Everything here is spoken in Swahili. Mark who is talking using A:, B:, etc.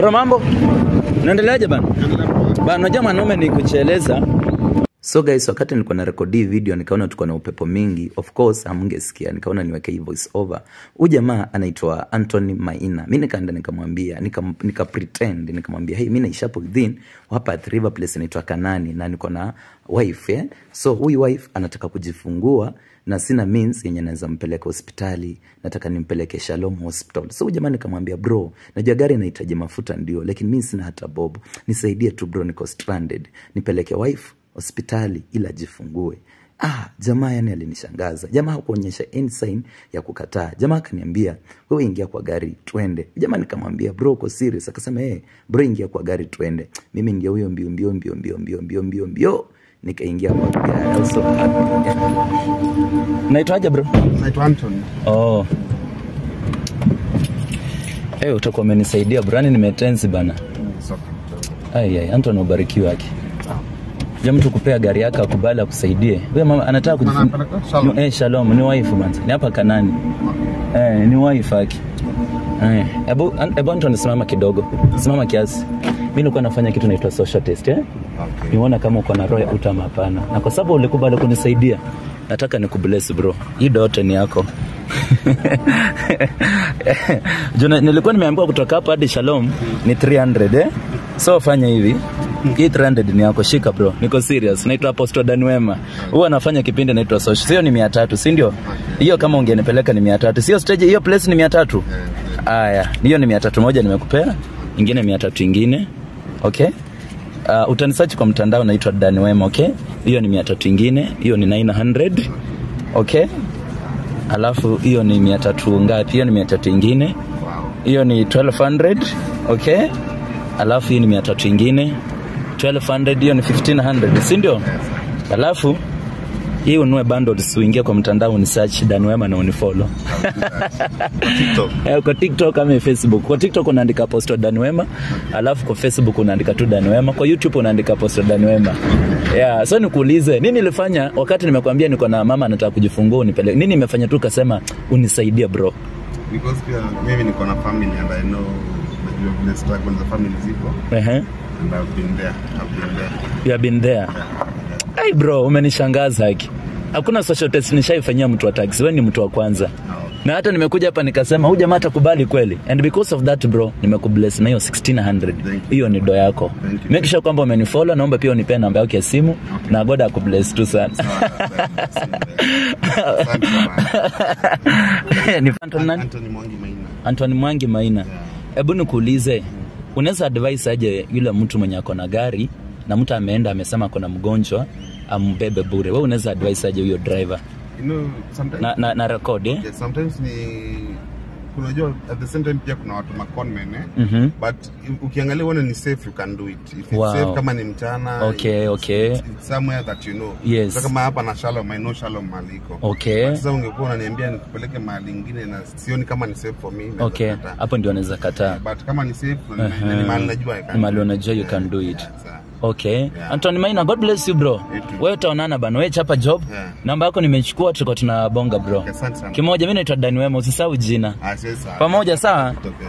A: Bro, mambo naendeleaje bana? Bana, unajua mwanaume ni kucheleza. So guys, wakati nilikuwa na rekodi hii video nikaona tuko na upepo mingi, of course hamngesikia, nikaona niweke hii voice over. Huyu jamaa anaitwa Anthony Maina. Mimi nikaenda nikamwambia, nika, nika pretend nikamwambia, hey, mimi naishi hapo within hapa at River Place inaitwa Kanani na niko na wife eh. So huyu wife anataka kujifungua na sina means yenye naweza mpeleka hospitali, nataka nimpeleke Shalom Hospital. So jamaa nikamwambia bro, najua gari inahitaji mafuta ndio, lakini mimi sina hata bob, nisaidie tu bro, niko stranded, nipeleke wife hospitali ila jifungue. Ah, jamaa yani alinishangaza. Jamaa hakuonyesha any sign ya kukataa. Jamaa akaniambia, wewe ingia kwa gari twende. Jamaa nikamwambia, bro uko serious? Akasema, eh, bro ingia kwa gari twende. Mimi ndio huyo mbio mbio mbio mbio mbio mbio mbio mbio. Nikaingia kwa gari. I was so happy. Yeah. Naitwaje bro?
B: Naitwa Anton.
A: Oh. Eh, utakuwa umenisaidia brani nimetenzi bana.
B: Soka.
A: Ai ai, Anton ubarikiwe yake. Je, mtu kupea gari yake akubali akusaidie. Wewe mama anataka
B: Mama
A: kujifunga.
B: anapeleka? Shalom.
A: Eh, shalom, ni wife bana. Ni hapa Kanani. Eh, ni wife yake. Eh, hebu hebu Anton simama kidogo. Simama kiasi. Mimi nilikuwa nafanya kitu naitwa social test eh.
B: Okay.
A: Niona kama uko na roho ya utama hapana. Na kwa sababu ulikubali kunisaidia, nataka nikubless bro. Hii dote ni yako. Juna, nilikuwa nimeambiwa kutoka hapa hadi Shalom ni 300 eh? So fanya hivi. Hii 300 ni yako, shika bro. Niko serious. Naitwa Apostle Dan Wema. Huwa anafanya kipindi naitwa Social. Sio ni 300, si ndio? Hiyo kama ungenipeleka ni 300. Sio stage hiyo place ni 300. Haya, hiyo ni 300 moja nimekupea. Ingine 300 ingine. Okay? Uh, utanisearch kwa mtandao naitwa Dan Wema, okay? Hiyo ni 300 ingine, hiyo ni 900. Okay? Alafu hiyo ni 300 ngapi? Hiyo ni 300 ingine. Hiyo ni 1200, okay? Alafu hii ni 300 ingine. 1200 hiyo ni 1500, si ndio? Alafu hii unue bundles uingie kwa mtandao unisearch Dan Wema na unifollow.
B: TikTok.
A: Eh, kwa TikTok ama Facebook. Kwa TikTok unaandika Apostle Dan Wema, alafu kwa Facebook unaandika tu Dan Wema, kwa YouTube unaandika Apostle Dan Wema. Yeah, so nikuulize, nini nilifanya wakati nimekwambia niko na mama anataka kujifungua unipeleke? Nini nimefanya tu ukasema unisaidie bro?
B: Because pia mimi niko na family and I know najua vile struggle za family zipo
A: Ehe.
B: and I've been there. I've been there.
A: You have been there. Hey bro, umenishangaza haki. Hakuna social test nishaifanyia mtu wa taxi. Wewe ni mtu wa kwanza. Na hata nimekuja hapa nikasema huyu jamaa atakubali kweli. And because of that bro, nimekubless na hiyo 1600.
B: you.
A: Hiyo ni do yako.
B: Thank you.
A: Make sure kwamba umenifollow, naomba pia unipe namba yako ya simu na God akubless tu sana.
B: Asante sana.
A: ni Anton nani?
B: Anthony Mwangi Maina.
A: Anton Mwangi Maina. Hebu nikuulize, unaweza advise aje yule mtu mwenye ako na gari na mtu ameenda amesema ako na mgonjwa ambebe bure. Wewe unaweza advise aje huyo driver?
B: You know, sometimes
A: Na na, na record eh?
B: yeah, sometimes ni kunajua at the same time pia kuna watu maconmen eh?
A: Mhm.
B: but i- ukiangalia uone ni safe you can do it if it's
A: Wow.
B: safe kama ni mchana
A: Okay,
B: it's,
A: okay.
B: it's, it's somewhere that you know
A: Yes.
B: so kama hapa na Shalom I know Shalom mahali iko
A: Okay.
B: But sasa ungekuwa unaniambia nikupeleke mahali ingine na sioni kama ni safe for me naweza
A: Okay,
B: kataa.
A: hapo ndio anaweza kataa.
B: but kama ni safe
A: Aha.
B: uh ni mahali najua I can
A: Ni mahali
B: do it.
A: unajua you
B: Yeah,
A: can do it.
B: yeah, sawa.
A: Okay.
B: Yeah.
A: Anthony Maina, God bless you bro.
B: You too.
A: Wewe utaonana bana. Wewe chapa job.
B: Yeah.
A: Namba yako nimechukua tuko tunabonga bro.
B: Asante sana.
A: Kimoja mimi naitwa Dan Wema, usisahau jina.
B: Ah, siwezi sawa.
A: Pamoja sawa?
B: Okay.